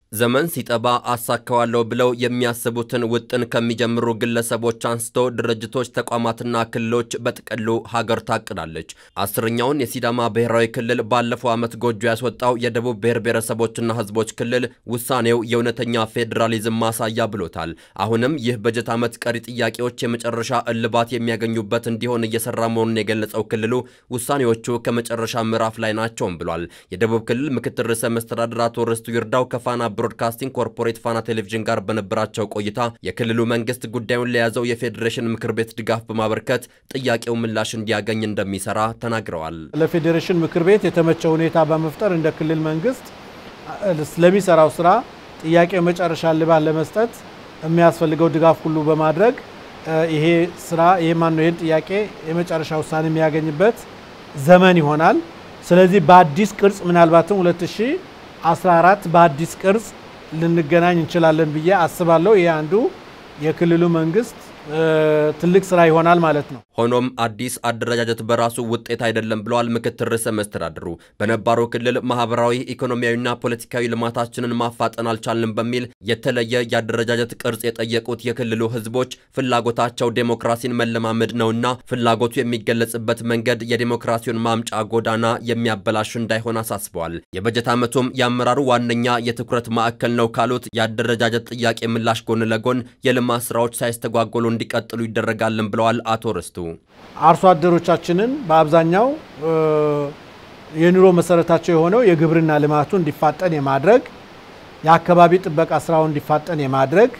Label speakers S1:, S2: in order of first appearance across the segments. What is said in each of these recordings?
S1: ዘመን ሲጠባ አሳካዋለሁ ብለው የሚያስቡትን ውጥን ከሚጀምሩ ግለሰቦች አንስቶ ድርጅቶች፣ ተቋማትና ክልሎች በጥቅሉ ሀገር ታቅዳለች። አስረኛውን የሲዳማ ብሔራዊ ክልል ባለፈው ዓመት ጎጆ ያስወጣው የደቡብ ብሔር ብሔረሰቦችና ሕዝቦች ክልል ውሳኔው የእውነተኛ ፌዴራሊዝም ማሳያ ብሎታል። አሁንም ይህ በጀት ዓመት ቀሪ ጥያቄዎች የመጨረሻ እልባት የሚያገኙበት እንዲሆን እየሰራ መሆኑን የገለጸው ክልሉ ውሳኔዎቹ ከመጨረሻ ምዕራፍ ላይ ናቸውም ብሏል። የደቡብ ክልል ምክትል ርዕሰ መስተዳድር አቶ ርስቱ ይርዳው ከፋና ብሮድካስቲንግ ኮርፖሬት ፋና ቴሌቪዥን ጋር በነበራቸው ቆይታ የክልሉ መንግስት ጉዳዩን ለያዘው የፌዴሬሽን ምክር ቤት ድጋፍ በማበርከት ጥያቄው ምላሽ እንዲያገኝ እንደሚሰራ ተናግረዋል።
S2: ለፌዴሬሽን ምክር ቤት የተመቸ ሁኔታ በመፍጠር እንደ ክልል መንግስት ስለሚሰራው ስራ ጥያቄው መጨረሻ እልባት ለመስጠት የሚያስፈልገው ድጋፍ ሁሉ በማድረግ ይሄ ስራ ይሄ ማነው ይህን ጥያቄ የመጨረሻ ውሳኔ የሚያገኝበት ዘመን ይሆናል። ስለዚህ በአዲስ ቅርጽ ምናልባትም 2014 በአዲስ ቅርጽ ልንገናኝ እንችላለን ብዬ አስባለሁ። ይህ አንዱ የክልሉ መንግስት ትልቅ ስራ ይሆናል ማለት ነው።
S1: ሆኖም አዲስ አደረጃጀት በራሱ ውጤት አይደለም ብለዋል ምክትል ርዕሰ መስተዳድሩ። በነባሩ ክልል ማህበራዊ፣ ኢኮኖሚያዊና ፖለቲካዊ ልማታችንን ማፋጠን አልቻልንም በሚል የተለየ የአደረጃጀት ቅርጽ የጠየቁት የክልሉ ህዝቦች ፍላጎታቸው ዴሞክራሲን መለማመድ ነውና ፍላጎቱ የሚገለጽበት መንገድ የዴሞክራሲውን ማምጫ ጎዳና የሚያበላሽ እንዳይሆን አሳስበዋል። የበጀት ዓመቱም የአመራሩ ዋነኛ የትኩረት ማዕከል ነው ካሉት የአደረጃጀት ጥያቄ ምላሽ ጎን ለጎን የልማት ስራዎች ሳይስተጓጎሉ እንዲቀጥሉ ይደረጋልን ብለዋል አቶ ርስቱ።
S2: አርሶ አደሮቻችንን በአብዛኛው የኑሮ መሰረታቸው የሆነው የግብርና ልማቱ እንዲፋጠን የማድረግ የአካባቢ ጥበቃ ስራው እንዲፋጠን የማድረግ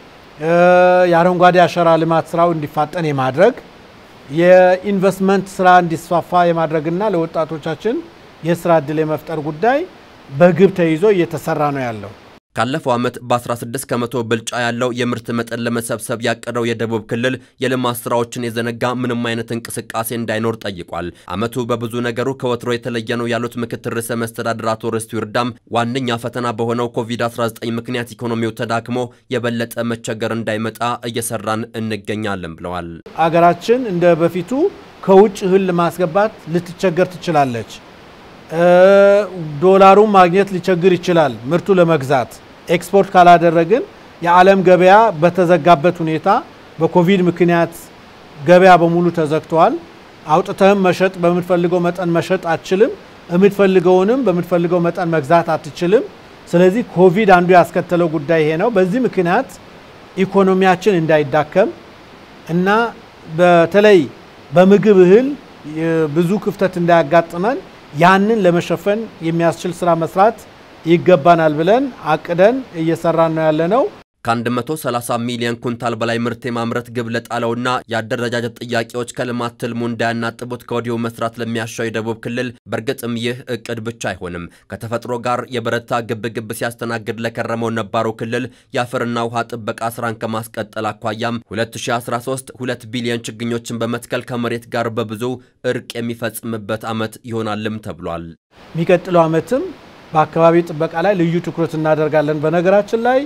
S2: የአረንጓዴ አሻራ ልማት ስራው እንዲፋጠን የማድረግ የኢንቨስትመንት ስራ እንዲስፋፋ የማድረግና ለወጣቶቻችን የስራ እድል የመፍጠር ጉዳይ በግብ ተይዞ እየተሰራ ነው ያለው።
S1: ካለፈው ዓመት በ16 ከመቶ ብልጫ ያለው የምርት መጠን ለመሰብሰብ ያቀደው የደቡብ ክልል የልማት ስራዎችን የዘነጋ ምንም አይነት እንቅስቃሴ እንዳይኖር ጠይቋል። ዓመቱ በብዙ ነገሩ ከወትሮ የተለየ ነው ያሉት ምክትል ርዕሰ መስተዳድር አቶ ርስቱ ይርዳም ዋነኛ ፈተና በሆነው ኮቪድ-19 ምክንያት ኢኮኖሚው ተዳክሞ የበለጠ መቸገር እንዳይመጣ እየሰራን እንገኛለን ብለዋል።
S2: አገራችን እንደ በፊቱ ከውጭ እህል ለማስገባት ልትቸገር ትችላለች። ዶላሩን ማግኘት ሊቸግር ይችላል። ምርቱ ለመግዛት ኤክስፖርት ካላደረግን የዓለም ገበያ በተዘጋበት ሁኔታ በኮቪድ ምክንያት ገበያ በሙሉ ተዘግተዋል። አውጥተህም መሸጥ በምትፈልገው መጠን መሸጥ አትችልም። የምትፈልገውንም በምትፈልገው መጠን መግዛት አትችልም። ስለዚህ ኮቪድ አንዱ ያስከተለው ጉዳይ ይሄ ነው። በዚህ ምክንያት ኢኮኖሚያችን እንዳይዳከም እና በተለይ በምግብ እህል ብዙ ክፍተት እንዳያጋጥመን ያንን ለመሸፈን የሚያስችል ስራ መስራት ይገባናል ብለን አቅደን እየሰራን ነው ያለነው።
S1: ከ130 ሚሊዮን ኩንታል በላይ ምርት የማምረት ግብ ለጣለውና የአደረጃጀት ጥያቄዎች ከልማት ትልሙ እንዳያናጥቡት ከወዲሁ መስራት ለሚያሻው የደቡብ ክልል በእርግጥም ይህ እቅድ ብቻ አይሆንም። ከተፈጥሮ ጋር የበረታ ግብግብ ሲያስተናግድ ለከረመው ነባሩ ክልል የአፈርና ውሃ ጥበቃ ስራን ከማስቀጠል አኳያም 2013 2 ቢሊዮን ችግኞችን በመትከል ከመሬት ጋር በብዙ እርቅ የሚፈጽምበት ዓመት ይሆናልም ተብሏል።
S2: የሚቀጥለው ዓመትም በአካባቢ ጥበቃ ላይ ልዩ ትኩረት እናደርጋለን። በነገራችን ላይ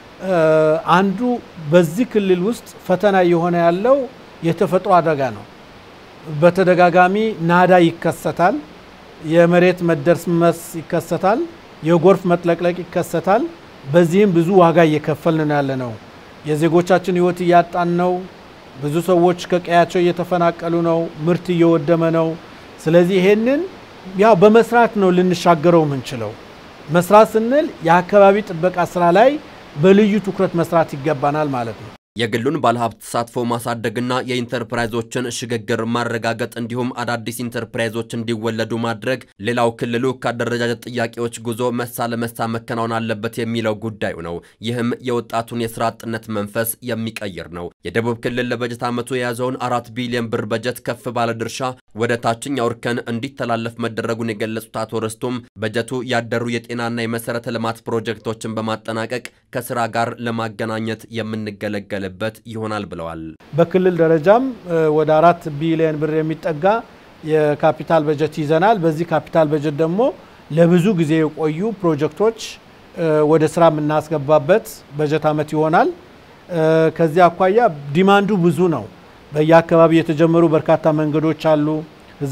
S2: አንዱ በዚህ ክልል ውስጥ ፈተና እየሆነ ያለው የተፈጥሮ አደጋ ነው። በተደጋጋሚ ናዳ ይከሰታል፣ የመሬት መደርመስ ይከሰታል፣ የጎርፍ መጥለቅለቅ ይከሰታል። በዚህም ብዙ ዋጋ እየከፈልን ነው ያለ ነው። የዜጎቻችን ሕይወት እያጣን ነው። ብዙ ሰዎች ከቀያቸው እየተፈናቀሉ ነው። ምርት እየወደመ ነው። ስለዚህ ይሄንን ያው በመስራት ነው ልንሻገረው የምንችለው። መስራት ስንል የአካባቢ ጥበቃ ስራ ላይ በልዩ ትኩረት መስራት ይገባናል ማለት ነው።
S1: የግሉን ባለሀብት ተሳትፎ ማሳደግና የኢንተርፕራይዞችን ሽግግር ማረጋገጥ እንዲሁም አዳዲስ ኢንተርፕራይዞች እንዲወለዱ ማድረግ ሌላው ክልሉ ከአደረጃጀት ጥያቄዎች ጉዞ መሳ ለመሳ መከናወን አለበት የሚለው ጉዳዩ ነው። ይህም የወጣቱን የስራ አጥነት መንፈስ የሚቀይር ነው። የደቡብ ክልል ለበጀት ዓመቱ የያዘውን አራት ቢሊዮን ብር በጀት ከፍ ባለ ድርሻ ወደ ታችኛው እርከን እንዲተላለፍ መደረጉን የገለጹት አቶ ርስቱም በጀቱ ያደሩ የጤናና የመሰረተ ልማት ፕሮጀክቶችን በማጠናቀቅ ከስራ ጋር ለማገናኘት የምንገለገል በት ይሆናል ብለዋል።
S2: በክልል ደረጃም ወደ አራት ቢሊዮን ብር የሚጠጋ የካፒታል በጀት ይዘናል። በዚህ ካፒታል በጀት ደግሞ ለብዙ ጊዜ የቆዩ ፕሮጀክቶች ወደ ስራ የምናስገባበት በጀት ዓመት ይሆናል። ከዚህ አኳያ ዲማንዱ ብዙ ነው። በየአካባቢው የተጀመሩ በርካታ መንገዶች አሉ።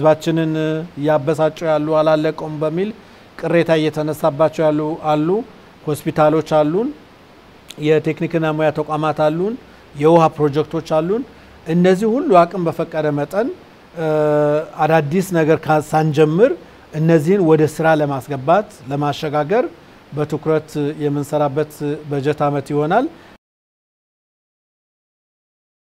S2: ህዝባችንን እያበሳጩ ያሉ አላለቀውም በሚል ቅሬታ እየተነሳባቸው ያሉ አሉ። ሆስፒታሎች አሉን፣ የቴክኒክና ሙያ ተቋማት አሉን፣ የውሃ ፕሮጀክቶች አሉን። እነዚህ ሁሉ አቅም በፈቀደ መጠን አዳዲስ ነገር ሳንጀምር እነዚህን ወደ ስራ ለማስገባት ለማሸጋገር በትኩረት የምንሰራበት በጀት ዓመት ይሆናል።